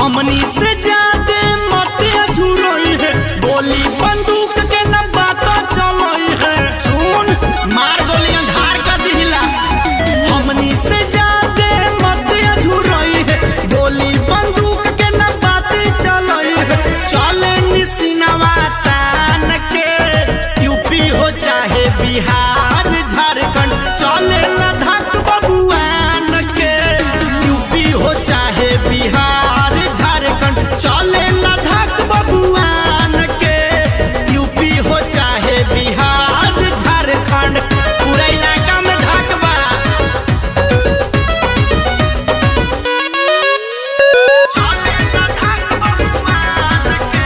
हमनी से ज्यादा मत झुरई है गोली बंदूक के न बात चलई है सुन मार गोली अंधार का दिला हमनी से ज्यादा मत झुरई है गोली बंदूक के न बात चलई है चले निसिनवा तान के यूपी हो चाहे बिहार झारखंड चले लद्दाख बबुआन के यूपी हो चाहे बिहार झारखंड चले लद्दाख बबुआन के यूपी हो चाहे बिहार झारखंड पूरा इलाका में धाक बा चले लद्दाख बबुआन के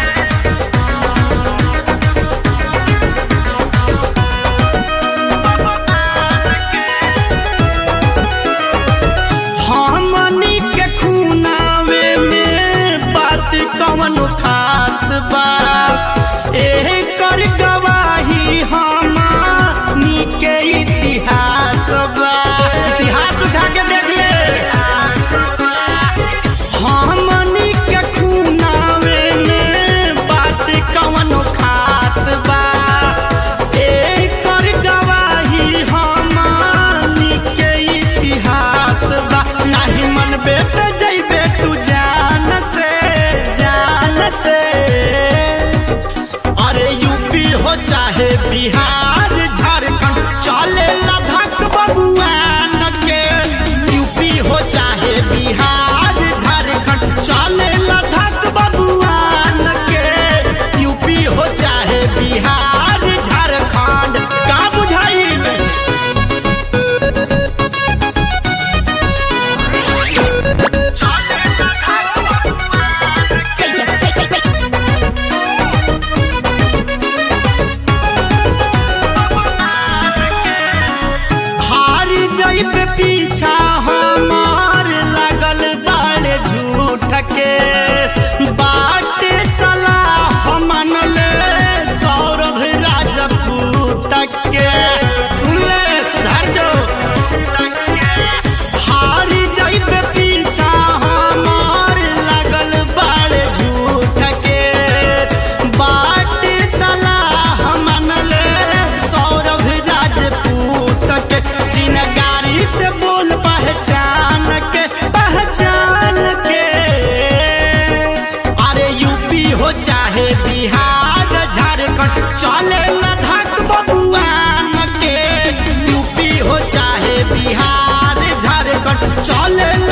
हमनी के खूनावे में बात कवन खास बा एकर गवाही हमनी के इतिहास बा इतिहास उठा के देख ले हमनी के खूनावे में बात कवन खास बा एकर गवाही हमनी के इतिहास बा नाही मनबे पे जइबे तू जान से जान से अरे यूपी हो चाहे बिहार झारखंड चले लद्दाख बबुआन के यूपी हो चाहे बिहार झारखंड चले लद्दाख बबुआन के यूपी हो चाहे बिहार झारखंड का बुझाई चले लद्दाख बबुआन के हार जइबे पीछा हमार लागल बाड़े झूठ के बाटे सलाह मनले सौरभ राजपूत के सुन ले सुधार जो हार जइबे पीछा हमार लागल बाड़े झूठ के बाटे सलाह मनले सौरभ राजपूत के चिनगारी से बोल पहचान के पहचान के अरे यूपी हो चाहे बिहार झारखंड चले लद्दाख बबुआन के यूपी हो चाहे बिहार झारखंड चले